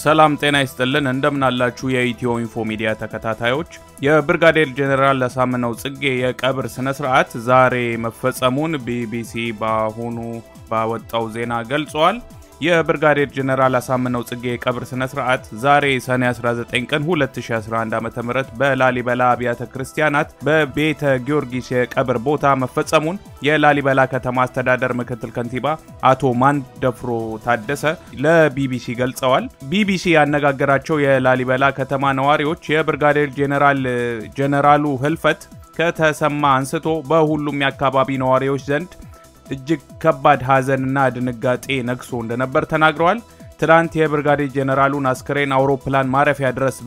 ሰላም ጤና ይስጥልን። እንደምናላችሁ የኢትዮ ኢንፎ ሚዲያ ተከታታዮች፣ የብርጋዴር ጄኔራል አሳምነው ጽጌ የቀብር ስነ ስርዓት ዛሬ መፈጸሙን ቢቢሲ በአሁኑ ባወጣው ዜና ገልጿል። የብርጋዴር ጄኔራል አሳምነው ጽጌ የቀብር ስነ ስርዓት ዛሬ ሰኔ 19 ቀን 2011 ዓ.ም በላሊበላ አብያተ ክርስቲያናት በቤተ ጊዮርጊስ የቀብር ቦታ መፈጸሙን የላሊበላ ከተማ አስተዳደር ምክትል ከንቲባ አቶ ማንደፍሮ ታደሰ ለቢቢሲ ገልጸዋል። ቢቢሲ ያነጋገራቸው የላሊበላ ከተማ ነዋሪዎች የብርጋዴር ጄኔራል ጄኔራሉ ህልፈት ከተሰማ አንስቶ በሁሉም የአካባቢ ነዋሪዎች ዘንድ እጅግ ከባድ ሐዘንና ድንጋጤ ነግሶ እንደነበር ተናግረዋል። ትናንት የብርጋዴር ጄኔራሉን አስክሬን አውሮፕላን ማረፊያ ድረስ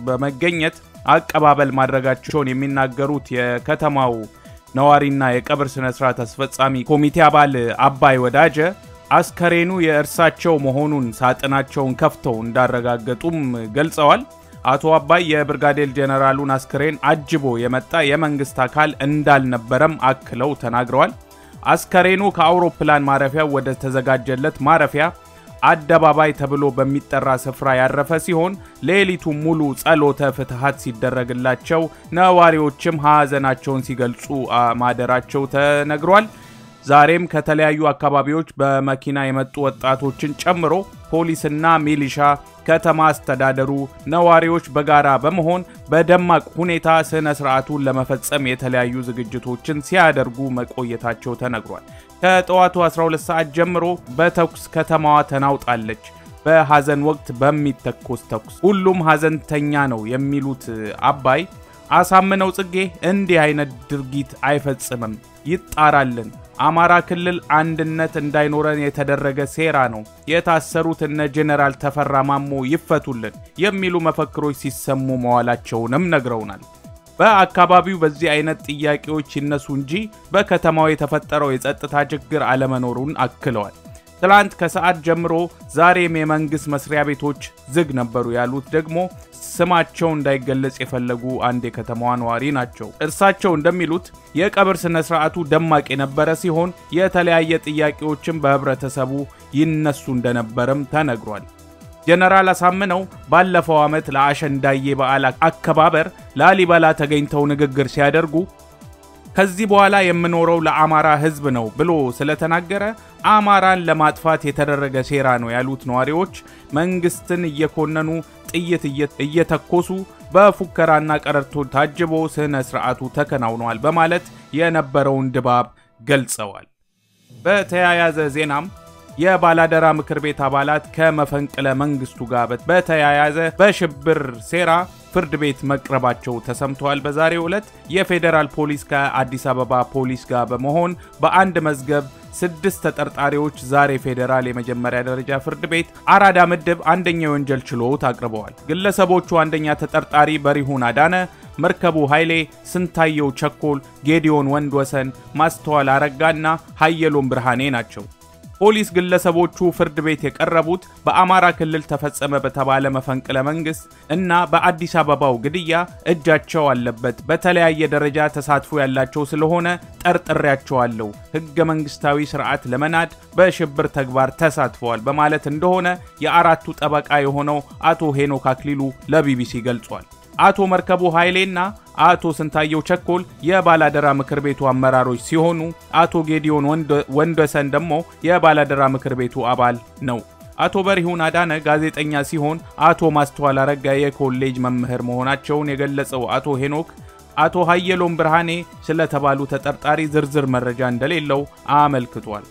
በመገኘት አቀባበል ማድረጋቸውን የሚናገሩት የከተማው ነዋሪና የቀብር ስነ ስርዓት አስፈጻሚ ኮሚቴ አባል አባይ ወዳጀ አስከሬኑ የእርሳቸው መሆኑን ሳጥናቸውን ከፍተው እንዳረጋገጡም ገልጸዋል። አቶ አባይ የብርጋዴር ጄኔራሉን አስክሬን አጅቦ የመጣ የመንግስት አካል እንዳልነበረም አክለው ተናግረዋል። አስከሬኑ ከአውሮፕላን ማረፊያ ወደ ተዘጋጀለት ማረፊያ አደባባይ ተብሎ በሚጠራ ስፍራ ያረፈ ሲሆን ሌሊቱን ሙሉ ጸሎተ ፍትሐት ሲደረግላቸው ነዋሪዎችም ሐዘናቸውን ሲገልጹ ማደራቸው ተነግሯል። ዛሬም ከተለያዩ አካባቢዎች በመኪና የመጡ ወጣቶችን ጨምሮ ፖሊስና ሚሊሻ፣ ከተማ አስተዳደሩ፣ ነዋሪዎች በጋራ በመሆን በደማቅ ሁኔታ ስነ ስርዓቱን ለመፈጸም የተለያዩ ዝግጅቶችን ሲያደርጉ መቆየታቸው ተነግሯል። ከጠዋቱ 12 ሰዓት ጀምሮ በተኩስ ከተማዋ ተናውጣለች። በሐዘን ወቅት በሚተኮስ ተኩስ ሁሉም ሐዘንተኛ ነው የሚሉት አባይ አሳምነው ጽጌ እንዲህ አይነት ድርጊት አይፈጽምም፣ ይጣራልን። አማራ ክልል አንድነት እንዳይኖረን የተደረገ ሴራ ነው። የታሰሩት እነ ጄኔራል ተፈራ ማሞ ይፈቱልን የሚሉ መፈክሮች ሲሰሙ መዋላቸውንም ነግረውናል። በአካባቢው በዚህ አይነት ጥያቄዎች ይነሱ እንጂ በከተማው የተፈጠረው የጸጥታ ችግር አለመኖሩን አክለዋል። ትላንት ከሰዓት ጀምሮ ዛሬም የመንግስት መስሪያ ቤቶች ዝግ ነበሩ ያሉት ደግሞ ስማቸው እንዳይገለጽ የፈለጉ አንድ የከተማዋ ነዋሪ ናቸው። እርሳቸው እንደሚሉት የቀብር ስነ ስርዓቱ ደማቅ የነበረ ሲሆን የተለያየ ጥያቄዎችን በህብረተሰቡ ይነሱ እንደነበረም ተነግሯል። ጄኔራል አሳምነው ባለፈው ዓመት ለአሸንዳዬ በዓል አከባበር ላሊበላ ተገኝተው ንግግር ሲያደርጉ ከዚህ በኋላ የምኖረው ለአማራ ህዝብ ነው ብሎ ስለተናገረ አማራን ለማጥፋት የተደረገ ሴራ ነው ያሉት ነዋሪዎች መንግስትን እየኮነኑ ጥይት እየተኮሱ በፉከራና ቀረርቶ ታጅቦ ስነ ስርዓቱ ተከናውኗል በማለት የነበረውን ድባብ ገልጸዋል። በተያያዘ ዜናም የባላደራ ምክር ቤት አባላት ከመፈንቅለ መንግስቱ ጋር በተያያዘ በሽብር ሴራ ፍርድ ቤት መቅረባቸው ተሰምተዋል። በዛሬው ዕለት የፌዴራል ፖሊስ ከአዲስ አበባ ፖሊስ ጋር በመሆን በአንድ መዝገብ ስድስት ተጠርጣሪዎች ዛሬ ፌዴራል የመጀመሪያ ደረጃ ፍርድ ቤት አራዳ ምድብ አንደኛ የወንጀል ችሎት አቅርበዋል። ግለሰቦቹ አንደኛ ተጠርጣሪ በሪሁን አዳነ፣ መርከቡ ኃይሌ፣ ስንታየው ቸኮል፣ ጌዲዮን ወንድ ወሰን፣ ማስተዋል አረጋና ሀየሎም ብርሃኔ ናቸው። ፖሊስ ግለሰቦቹ ፍርድ ቤት የቀረቡት በአማራ ክልል ተፈጸመ በተባለ መፈንቅለ መንግስት እና በአዲስ አበባው ግድያ እጃቸው አለበት፣ በተለያየ ደረጃ ተሳትፎ ያላቸው ስለሆነ ጠርጥሬያቸዋለሁ፣ ህገ መንግስታዊ ስርዓት ለመናድ በሽብር ተግባር ተሳትፈዋል በማለት እንደሆነ የአራቱ ጠበቃ የሆነው አቶ ሄኖክ አክሊሉ ለቢቢሲ ገልጿል። አቶ መርከቡ ኃይሌና አቶ ስንታየው ቸኮል የባላደራ ምክር ቤቱ አመራሮች ሲሆኑ አቶ ጌዲዮን ወንደሰን ደግሞ የባላደራ ምክር ቤቱ አባል ነው። አቶ በሪሁን አዳነ ጋዜጠኛ ሲሆን አቶ ማስተዋል አረጋ የኮሌጅ መምህር መሆናቸውን የገለጸው አቶ ሄኖክ አቶ ሀየሎም ብርሃኔ ስለተባሉ ተጠርጣሪ ዝርዝር መረጃ እንደሌለው አመልክቷል።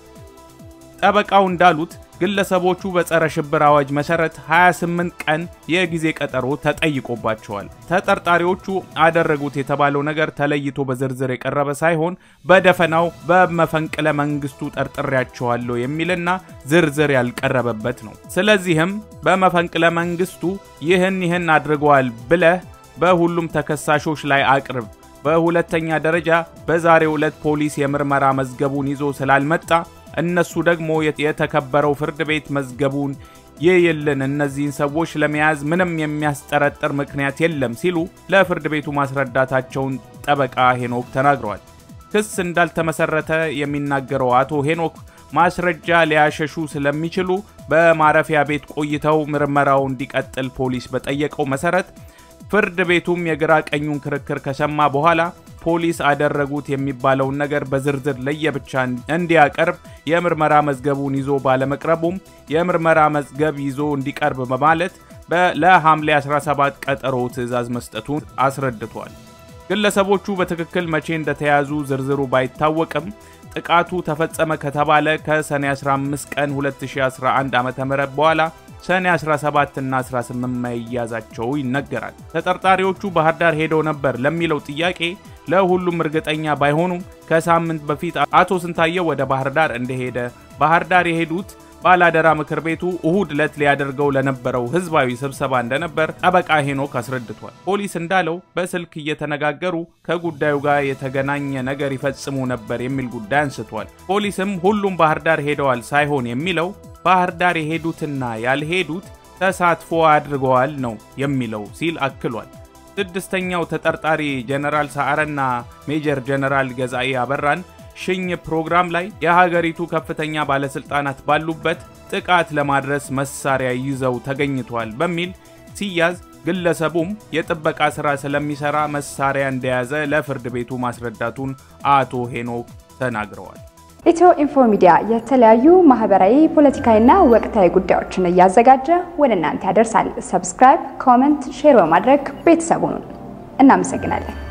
ጠበቃው እንዳሉት ግለሰቦቹ በጸረ ሽብር አዋጅ መሰረት 28 ቀን የጊዜ ቀጠሮ ተጠይቆባቸዋል። ተጠርጣሪዎቹ አደረጉት የተባለው ነገር ተለይቶ በዝርዝር የቀረበ ሳይሆን በደፈናው በመፈንቅለ መንግስቱ ጠርጥሬያቸዋለሁ የሚልና ዝርዝር ያልቀረበበት ነው። ስለዚህም በመፈንቅለ መንግስቱ ይህን ይህን አድርገዋል ብለህ በሁሉም ተከሳሾች ላይ አቅርብ። በሁለተኛ ደረጃ በዛሬው ዕለት ፖሊስ የምርመራ መዝገቡን ይዞ ስላልመጣ እነሱ ደግሞ የተከበረው ፍርድ ቤት መዝገቡን ይይልን፣ እነዚህን ሰዎች ለመያዝ ምንም የሚያስጠረጥር ምክንያት የለም ሲሉ ለፍርድ ቤቱ ማስረዳታቸውን ጠበቃ ሄኖክ ተናግረዋል። ክስ እንዳልተመሰረተ የሚናገረው አቶ ሄኖክ ማስረጃ ሊያሸሹ ስለሚችሉ በማረፊያ ቤት ቆይተው ምርመራው እንዲቀጥል ፖሊስ በጠየቀው መሰረት ፍርድ ቤቱም የግራ ቀኙን ክርክር ከሰማ በኋላ ፖሊስ አደረጉት የሚባለውን ነገር በዝርዝር ለየብቻ እንዲያቀርብ የምርመራ መዝገቡን ይዞ ባለመቅረቡም የምርመራ መዝገብ ይዞ እንዲቀርብ በማለት ለሐምሌ 17 ቀጠሮ ትዕዛዝ መስጠቱን አስረድቷል። ግለሰቦቹ በትክክል መቼ እንደተያዙ ዝርዝሩ ባይታወቅም ጥቃቱ ተፈጸመ ከተባለ ከሰኔ 15 ቀን 2011 ዓ.ም በኋላ ሰኔ 17 እና 18 መያዛቸው ይነገራል። ተጠርጣሪዎቹ ባህር ዳር ሄደው ነበር ለሚለው ጥያቄ ለሁሉም እርግጠኛ ባይሆኑም ከሳምንት በፊት አቶ ስንታየው ወደ ባህር ዳር እንደሄደ ባህር ዳር የሄዱት ባላደራ ምክር ቤቱ እሁድ ዕለት ሊያደርገው ለነበረው ህዝባዊ ስብሰባ እንደነበር ጠበቃ ሄኖክ አስረድቷል። ፖሊስ እንዳለው በስልክ እየተነጋገሩ ከጉዳዩ ጋር የተገናኘ ነገር ይፈጽሙ ነበር የሚል ጉዳይ አንስቷል። ፖሊስም ሁሉም ባህር ዳር ሄደዋል ሳይሆን የሚለው ባህር ዳር የሄዱትና ያልሄዱት ተሳትፎ አድርገዋል ነው የሚለው ሲል አክሏል። ስድስተኛው ተጠርጣሪ ጀነራል ሰዓረና ሜጀር ጀነራል ገዛኢ አበራን ሽኝ ፕሮግራም ላይ የሀገሪቱ ከፍተኛ ባለስልጣናት ባሉበት ጥቃት ለማድረስ መሳሪያ ይዘው ተገኝቷል በሚል ሲያዝ ግለሰቡም የጥበቃ ስራ ስለሚሰራ መሳሪያ እንደያዘ ለፍርድ ቤቱ ማስረዳቱን አቶ ሄኖክ ተናግረዋል። ኢትዮ ኢንፎ ሚዲያ የተለያዩ ማህበራዊ፣ ፖለቲካዊና ወቅታዊ ጉዳዮችን እያዘጋጀ ወደ እናንተ ያደርሳል። ሰብስክራይብ፣ ኮመንት፣ ሼር በማድረግ ቤተሰቡን እናመሰግናለን።